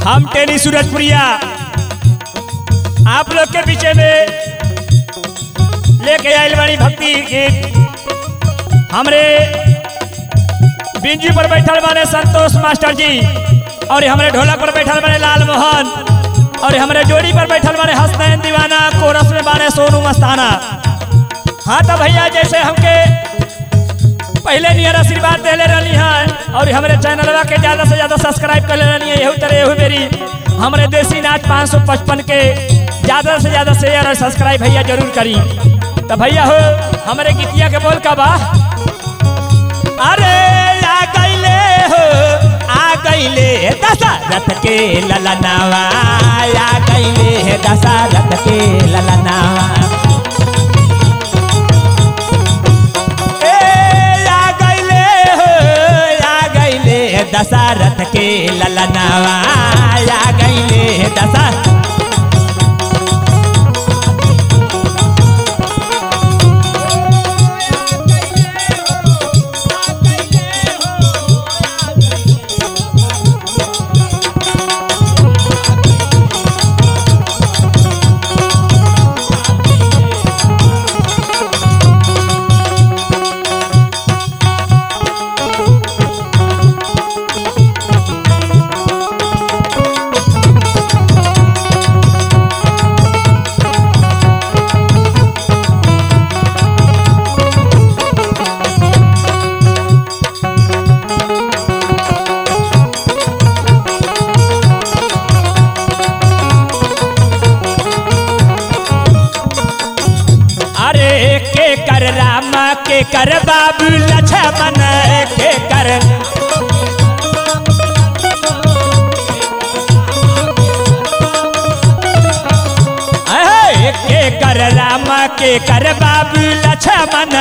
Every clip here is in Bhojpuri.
हम टेनी सूरजपुरिया आप लोग के पीछे में लेके आयल बानी भक्ति गीत हमरे बिंजू पर बैठल बाने संतोष मास्टर जी और हमरे ढोलक पर बैठल बाने लाल मोहन और हमरे जोड़ी पर बैठल बाने हसनैन दीवाना कोरस में बाने सोनू मस्ताना हाँ तो भैया जैसे हमके पहले नियर आशीर्वाद देले रहनी है और हमारे चैनलवा के ज्यादा से ज्यादा सब्सक्राइब कर ले रहनी है यही तरह यही मेरी हमारे देसी नाच 555 के ज्यादा से ज्यादा शेयर और सब्सक्राइब भैया जरूर करी तो भैया हो हमारे गीतिया के बोल का बा अरे आ गईले हो आ गईले दशरथ के ललनावा आ गईले दशरथ के ललनावा ए आ गईले हो आ गईले दशरथ के ललनावा आ गईले दशरथ अरे के कर रामा के कर बाबू लक्ष्मण के कर अहे, के कर रामा के कर बाबू लक्ष्मण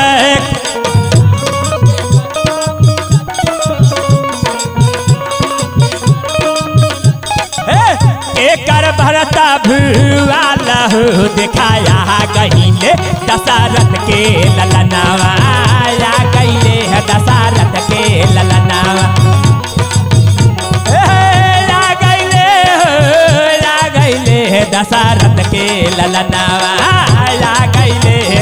हे, एकर भरता भुआला हो दिखाया गहिले दशरथ के ललनावा या गहिले है दशरथ के ललनावा हे, या गहिले हो, या गहिले है दशरथ के ललनावा या गहिले है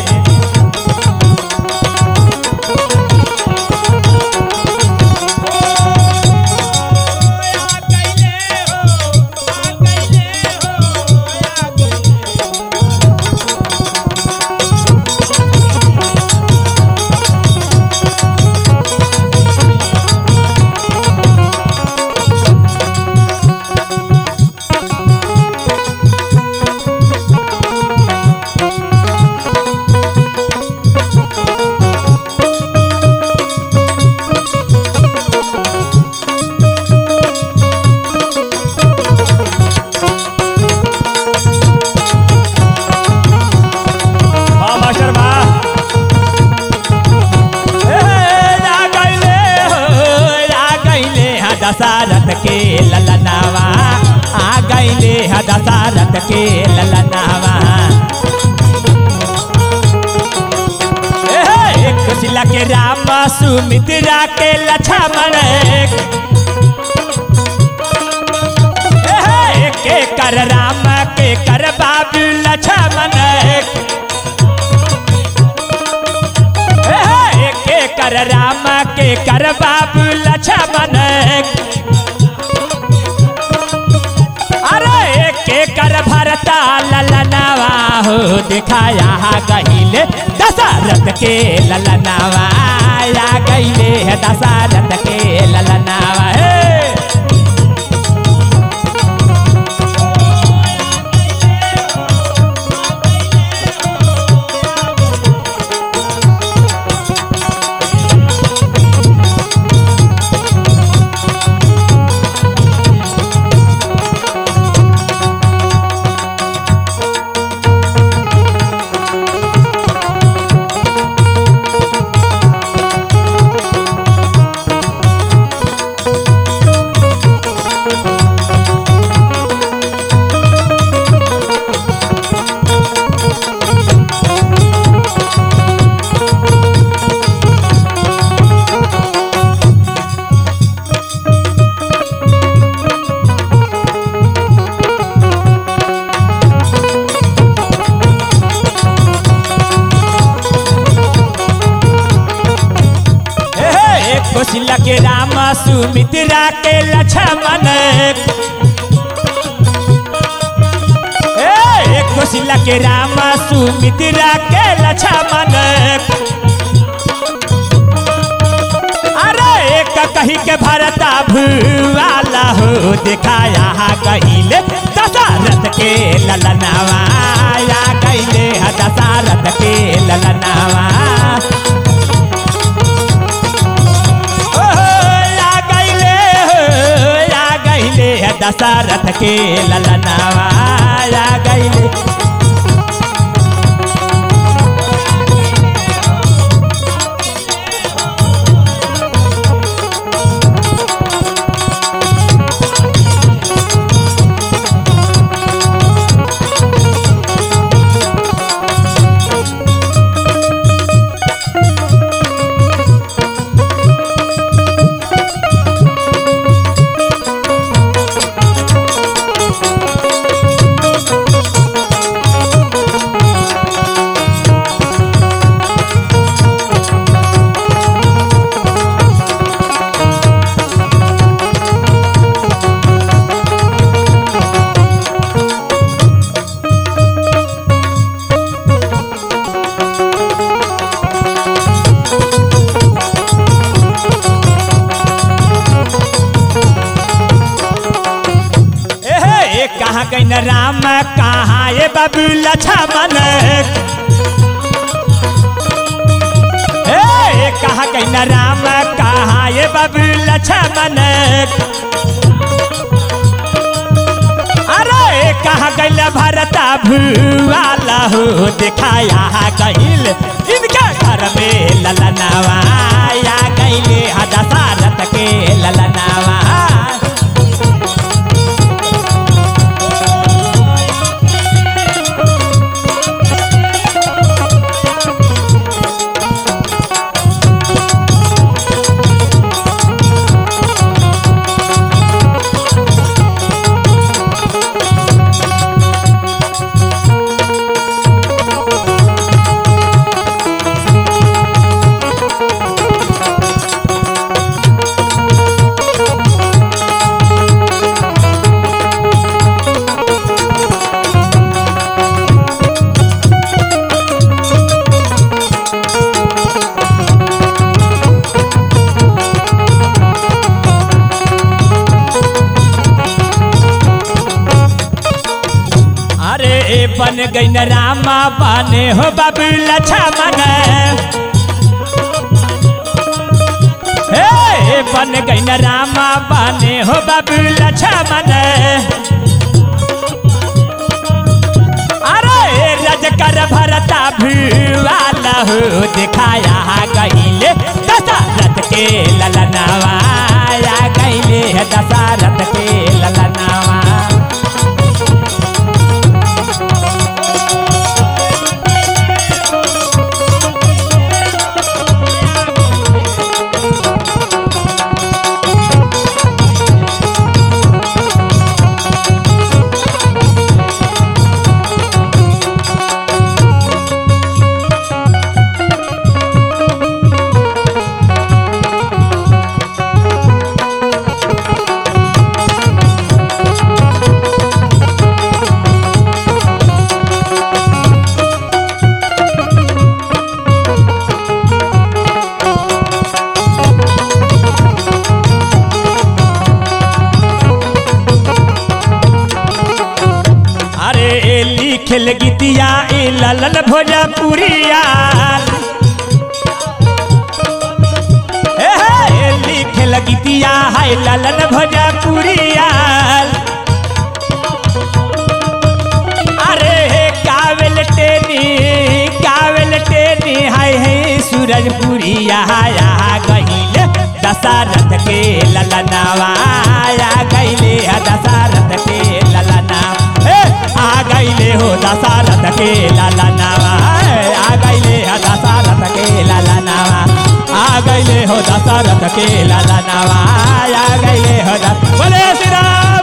हाँ मास्टर बा ए, आ गइले हो, आ गइले हा दशरथ के ललनावा आ गइले हा दशरथ के ललनावा ए, एक शिला के राम सुमित्रा के लक्ष्मण एक ए, के कर राम के कर बाबू लक्ष्मण एक ए, के कर राम के कर बाबू लक्ष्मण अरे के कर भरता ललनावा हो दिखाया गहिले दशरथ के ललनावा या गहिले है दशरथ के ललनावा हे सुमित्रा के लक्ष्मण ए कौशल्या के राम सुमित्रा के लक्ष्मण अरे एक कही के भरता भुआला हो दिखाया कहिले दशरथ के ललनावा या कहिले दशरथ के ललनावा ओहो, या गइले हो, या गइले दशरथ के ललनावा या गइले एहे कहाँ कहीं राम कहाँ ये बाबू लक्ष्मण ए कहाँ कहीं राम कहाँ ये बाबू लक्ष्मण अरे कहाँ गैल भरता भुआला हो दिखाया गैल इनके घर में ललनावा या गैले दशरथ के ललनावा अरे ए बन गई न रामा बने हो बाबू लक्ष्मण हे ए बन गई न रामा बने हो बाबू लक्ष्मण अरे रज कर भरता भुआला हो दिखाया गईले दशरथ के ललनावा या गईले दशरथ के ललनावा अरे ए लिखल गीतिया ए ललन भोजपुरिया ए हे, ए लिखल गीतिया है ललन भोजपुरिया अरे हे कावेल टेनी कावेल टेनी हाय हे सूरजपुरिया या गहिले दशरथ के ललनावा या गहिले दशरथ के ललना हे आ गईले हो दशरथ के ललनावा आ गईले हो दशरथ के ललनावा आ गईले हो दशरथ के ललनावा आ गईले हो दस बोले श्री राम